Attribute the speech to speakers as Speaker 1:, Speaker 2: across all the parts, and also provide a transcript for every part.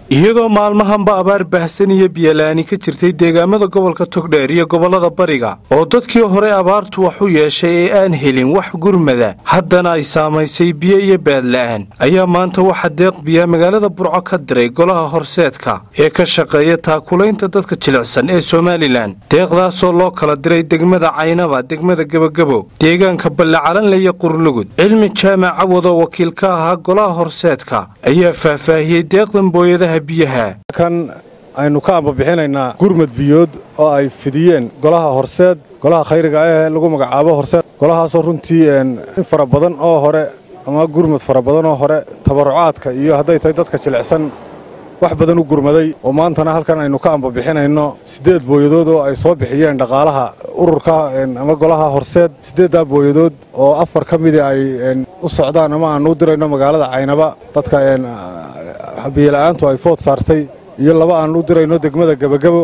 Speaker 1: iyadoo maalmahanba abaar baahsan iyo biyalaani ka jirtay deegaamada gobolka togdheer iyo gobollada bariga oo dadkii hore abaartu wax u yeeshay ee aan helin wax gurmada haddana ay saamaysay biyo iyo baadla'aan ayaa maanta waxa deeq biyaa magaalada burco ka diray golaha horseedka ee ka shaqeeya taakulaynta dadka jilicsan ee somalilan deeqdaasoo loo kala diray degmada caynaba degmada gebagabo deegaanka ballacalanle iyo qurlugud cilmi jaamac cawadoo wakiil ka ahaa golaha horseedka ayaa faahfaahiyey deeqdan booyadaha biyaha
Speaker 2: kan aynu ka ambabixinaynaa gurmad biyood oo ay fidiyeen golaha horseed golaha khayriga ee lagu magacaabo horseed golahaasoo runtii in fara badan oo hore ama gurmad fara badan oo hore tabarucaadka iyo hadday tahay dadka jilicsan wax badan u gurmaday oo maantana halkan aynu ka ambabixinayno siddeed booyadood oo ay soo bixiyeen dhaqaalaha ururka ama golaha horseed siddeeddaa booyadood oo afar ka midii ay u socdaan ama aanu u dirayno magaalada caynaba dadka biyola'aantu ay food saartay iyo laba aanu u dirayno degmada gebagabo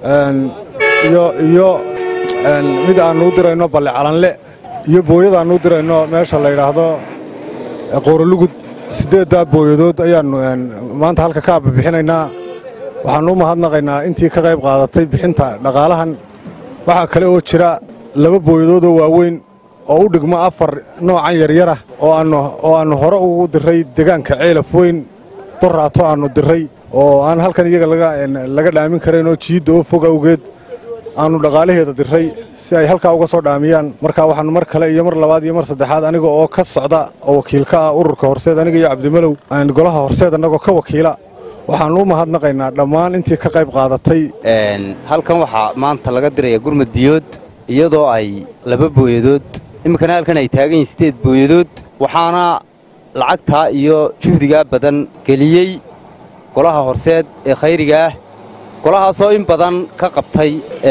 Speaker 2: iyo mid aanu u dirayno balle calanle iyo booyad aanu u dirayno meesha la yidhaahdo qoorolugud siddeeddaa booyadood ayaannu maanta halka ka ambabixinaynaa waxaannu u mahadnaqaynaa intii ka qayb qaadatay bixinta dhaqaalahan waxaa kale oo jira laba booyadoodoo waaweyn oo u dhigmo afar noocan yaryarah oo aannu hore ugu diray degaanka ceelaf weyn doraato aannu diray oo aan halkan iyaga laga dhaamin karayn oo jiidda oo fog awgeed aannu dhaqaalaheeda diray si ay halkaa uga soo dhaamiyaan marka waxaannu mar kale iyo mar labaad iyo mar saddexaad aniga oo ka socda oo wakiil ka ah ururka horseed aniga iyo cabdimalow golaha horseed annagoo ka wakiila waxaannu u mahadnaqaynaa dhammaan intii ka qayb qaadatay
Speaker 3: halkan waxaa maanta laga diraya gurmad biyood iyadoo ay laba booyadood iminkana halkan ay taagan yihiin siddeed booyadood waxaana lacagtaa iyo juhdigaa badan geliyey golaha horseed ee khayrigaah golahaasoo in badan ka qabtay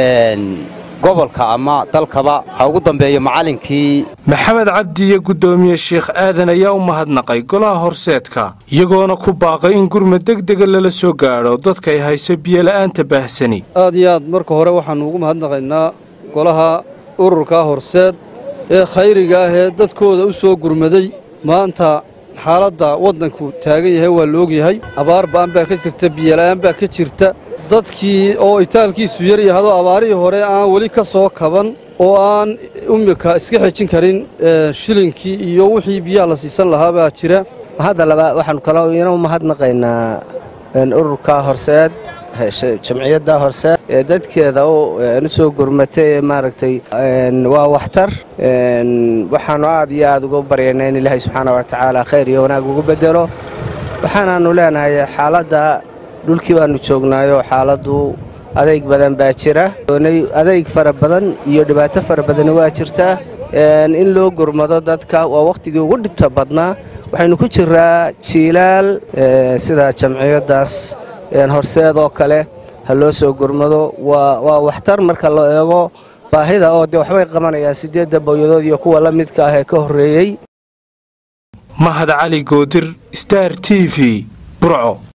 Speaker 3: gobolka ama dalkaba ha ugu dambeeyo macallinkii
Speaker 1: maxamed cabdi iyo guddoomiye sheikh aadan ayaa u mahadnaqay golaha horseedka iyagoona ku baaqay in gurmad degdega lala soo gaadho dadkay hayso biyola'aanta baahsani
Speaker 4: aad iyo aad marka hore waxaannu ugu mahadnaqaynaa golaha ururka horseed ee khayriga ah ee dadkooda u soo gurmaday maanta xaaladda waddanku taagan yahay waa la ogyahay abaar ba'an baa ka jirta biyola'aan baa ka jirta dadkii oo itaalkiisu yar yahado abaarihii hore aan weli ka soo kaban oo aan immika iska xejin karin shilinkii iyo wixii biyaha la siisan lahaa baa jira
Speaker 5: hadda laba waxaanu kaloo ina u mahadnaqaynaa ururka horseed jamciyadda horseed ee dadkeeda u soo gurmatay ee maaragtay waa waxtar waxaannu aad iyo aad uga baryaynaa in ilaahay subxaana wa tacaala khayr iyo wanaag ugu bedelo waxaanaannu leenahay xaaladda dhulkii baannu joognaayoo xaaladdu adayg badan baa jira adayg fara badan iyo dhibaato fara badani waa jirtaa in loo gurmado dadka waa wakhtigii ugu dhibta badnaa waxaynu ku jiraa jiilaal sida jamciyaddaas horseed oo kale ha loo soo gurmado waa waxtar marka la eego baahida oo dee waxbay qabanayaan siddeedda bowyadood iyo kuwa la midka ah ee ka horreeyey
Speaker 1: mahad cali goodir star t v burco